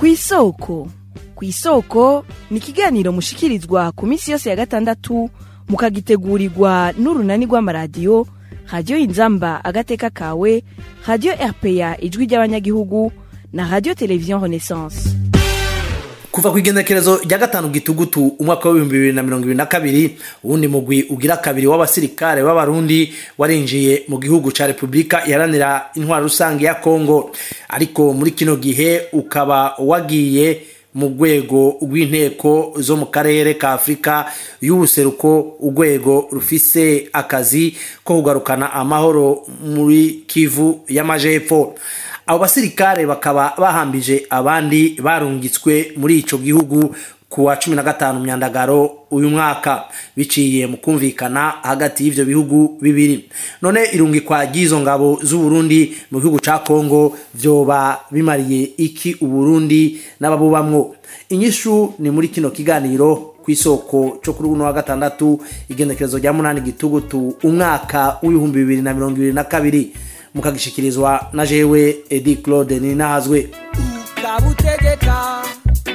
kw'isoko kw'isoko ni ikiganiro mushikirizwa ku minsi yose ya gatandatu mukagitegurirwa n'urunani rw'amaradiyo radiyo inzamba agateka kawe radiyo rpa ijwi ry'abanyagihugu na radiyo televiziyo renaissance kuva ku igenekerezo rya gatanu gitugutu umwaka w'ibihumbi bibiri na mirongo ibiri na kabiri uwundi mugwi ugira kabiri w'abasirikare b'abarundi warinjiye mu gihugu ca repubulika iharanira intwaro rusange ya kongo ariko muri kino gihe ukaba wagiye mu rwego rw'inteko zo mu karere ka afurika y'ubuseruko urwego rufise akazi ko kugarukana amahoro muri kivu y'amajepfo abo basirikare bakaba bahambije abandi barungitswe muri ico gihugu ku wa cumi na gatanu myandagaro uyu mwaka biciye mu kumvikana hagati y'ivyo bihugu bibiri none irungikwa ry'izo ngabo z'uburundi mu gihugu ca kongo vyoba bimariye iki uburundi n'ababubamwo inyishu ni muri kino kiganiro kw'isoko co kuri uno wa gatandatu igenekerezo rya munani gitugutu umwaka w'ibihumbi bibiri na mirongo ibiri na kabiri mukagishikirizwa na jewe edi claude ninahazwe ukabutegeka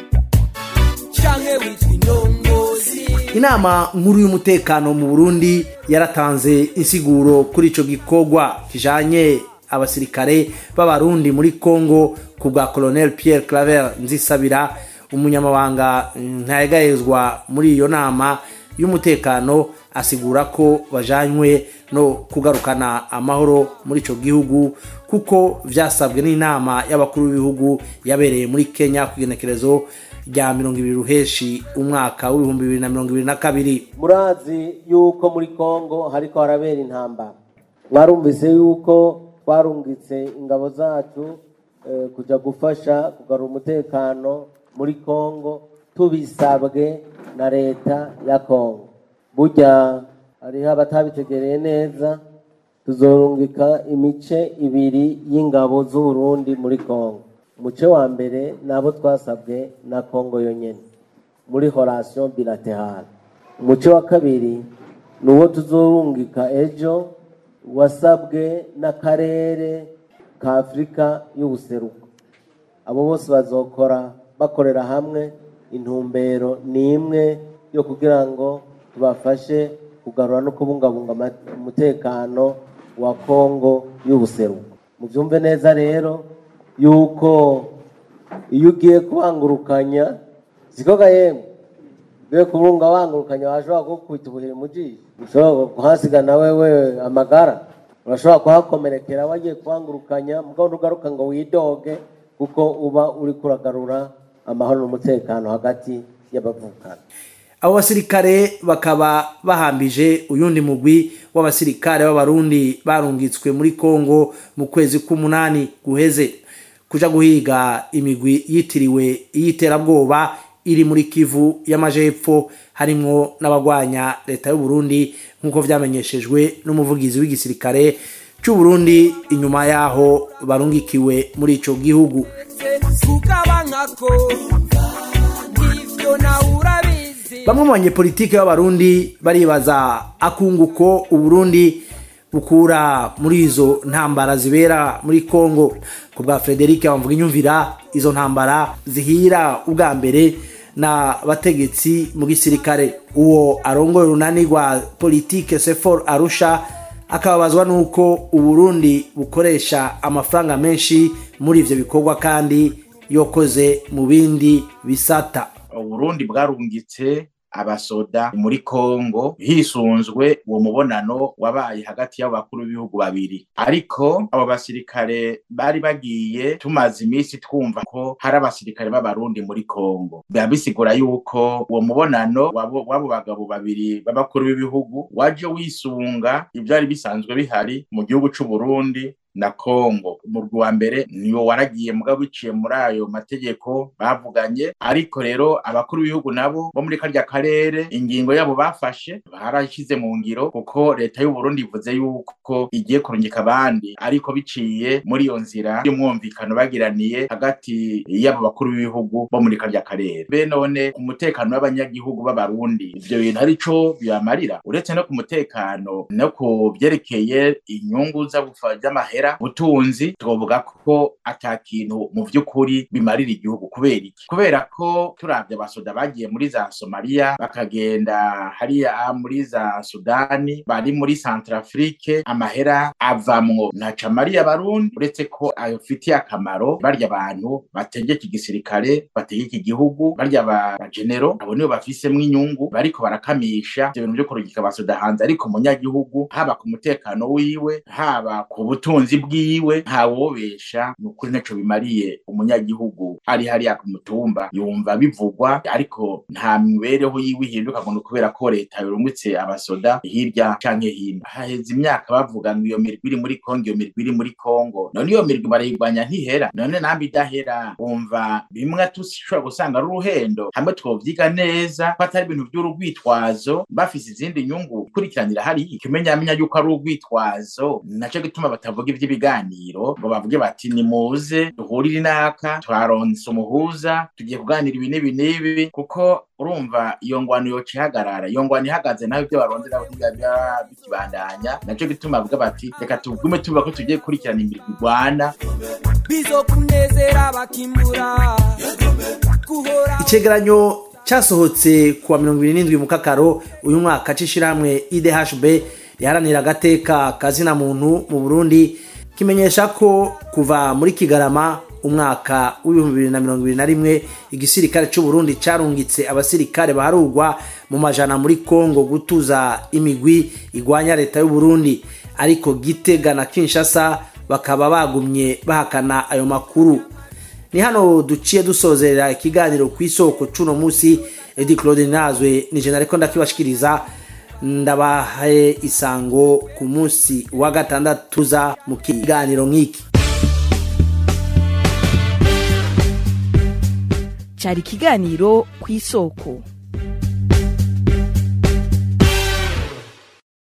canke witwa indongozi inama nkuru y'umutekano mu burundi yaratanze insiguro kuri ico gikorwa kijanye abasirikare b'abarundi muri congo ku bwa colonel pierre claver nzisabira umunyamabanga ntayegayezwa muri iyo nama y'umutekano asigura ko bajanywe no kugarukana amahoro muri ico gihugu kuko vyasabwe n'inama y'abakuru b'ibihugu yabereye muri kenya ku igenekerezo rya mirongo ibiri ruheshi umwaka w'ibihumbi bibiri na mirongo ibiri na kabiri murazi yuko muri kongo hariko harabera intambara mwarumvise yuko twarungitse ingabo zacu eh, kuja gufasha kugarura umutekano muri kongo tubisabwe na leta ya kongo burya hariho abatabitegereye neza tuzorungika imice ibiri y'ingabo z'uburundi muri kongo umuce wa mbere nabo twasabwe na kongo yonyene muri horasiyo bilaterale umuce wa kabiri ni uwo tuzorungika ejo wasabwe n'akarere ka afurika y'ubuseruko abo bose bazokora bakorera hamwe intumbero ni imwe yo kugira ngo tubafashe kugarura no kubungabunga ama- umutekano wa kongo y'ubuseruko mubyumve neza rero yuko iyo ugiye kubangurukanya sikoga yemwe ugiye kubunga wangurukanya washobora kukubita ubuhiri mu jisho ushobora kuhasiga na wewe amagara urashobora kuhakomerekera wagiye kubangurukanya mugabo ntugaruka ngo widoge kuko uba uri kuragarura amahoro n'umutekano hagati y'abavukana abo basirikare bakaba bahambije uyundi mugwi w'abasirikare b'abarundi barungitswe muri kongo mu kwezi k'umunani guheze kuja guhiga imigwi yitiriwe iy'iterabwoba iri muri kivu y'amajepfo harimwo n'abagwanya leta y'uburundi nk'uko vyamenyeshejwe n'umuvugizi w'igisirikare c'uburundi inyuma yaho barungikiwe muri ico gihugu tukabankako ivyo nawe urabizi bamwe mu banyepolitike b'abarundi baribaza akunguko uburundi bukura muri izo ntambara zibera muri kongo ku bwa frederic bamvuga inyumvira izo ntambara zihira ubwa mbere na bategetsi mu gisirikare uwo arongoye urunani rwa politike sefor arusha akababazwa n'uko uburundi bukoresha amafaranga menshi muri ivyo bikorwa kandi yokoze mu bindi bisata uburundi bwarungitse abasoda muri kongo hisunzwe uwo mubonano wabaye hagati y'abakuru b'ibihugu babiri ariko abo basirikare bari bagiye tumaze iminsi twumva ko hari abasirikare b'abarundi muri kongo biba bisigura yuko uwo mubonano w'abo w'abo bagabo babiri b'abakuru b'ibihugu waje wisunga ivyari bisanzwe bihari mu gihugu c'uburundi na Kongo umurwi wa mbere niwo waragiye mugabo biciye muri ayo mategeko bavuganye ariko rero abakuru b'ibihugu nabo bo muri karya karere ingingo yabo bafashe barashyize mu ngiro kuko leta y'u Burundi ivuze yuko igiye kurungika abandi ariko biciye muri iyo nzira y'umwumvikano bagiraniye hagati y'abo bakuru b'ibihugu bo muri karya karere be none umutekano w'abanyagihugu b'abarundi ivyo bintu arico bibamarira uretse no ku mutekano no ku vyerekeye inyungu z'amahera amahera ubutunzi twovuga ko ata kintu mu vy'ukuri bimarira igihugu kubera iki kubera ko turavye abasoda bagiye muri za somaliya bakagenda hariya muri za sudani bari muri centrafrique amahera avamwo ntaca mariya barundi uretse ko ayofitiye akamaro barya abantu bategeka igisirikare bategeka igihugu barya abagenero abo nibo bafisemwo inyungu bariko barakamisha ivyo bintu vyo kurungika abasoda hanze ariko umunyagihugu haba ku mutekano wiwe haba ku butunzi bwiwe ntawobesha ni ukuri ntaco bimariye umunyagihugu ari hariya ku mutumba yumva bivugwa ariko nta mibereho yiwe ihinduka ngo ni ukubera ko leta yorungitse abasoda hirya canke hino haheze imyaka bavuga ngo iyo mirwi iri muri kongo iyo mirwi iri muri kongo none iyo mirwi barayigwanya ntihera none nambi idahera wumva bimwe tushobora gusanga ari uruhendo hamwe twovyiga neza ko atari ibintu vy'urugwitwazo bafise izindi nyungu ikurikiranira hariya ikimenyamenya yuko ari urwitwazo naco gituma batavuga ivy'ibiganiro ngo bavuge bati nimuze duhurire inaka twaronse umuhuza tugiye kuganira ibi n'ibi n'ibi kuko urumva iyo ngwano yoca ihagarara iyo ngwano ihagaze nawe ibyo baronze nabo ntibya bikibandanya naco gituma bavuga bati reka tugume tuvuga ko tugiye gukurikirana imirwi igwana bizokunezera bakimbura guhora icegeranyo cyasohotse kuwa mirongo ibiri n'indwi mu kakaro uyu mwaka c'ishirahamwe idhb riharanira agateka kazina muntu mu burundi kimenyesha ko kuva muri kigarama umwaka w'ibihumbi bibiri na mirongo ibiri na rimwe igisirikare c'uburundi carungitse abasirikare baharugwa mu majana muri kongo gutuza imigwi igwanya leta y'uburundi ariko gitega na kinshasa bakaba bagumye bahakana ayo makuru ni hano duciye dusozerera ikiganiro ku isoko c'uno musi edi claude nazwe ni jena ariko ndakibashikiriza ndabahaye isango ku munsi wa gatandatu za mu kiganiro nk'iki cyari ikiganiro ku isoko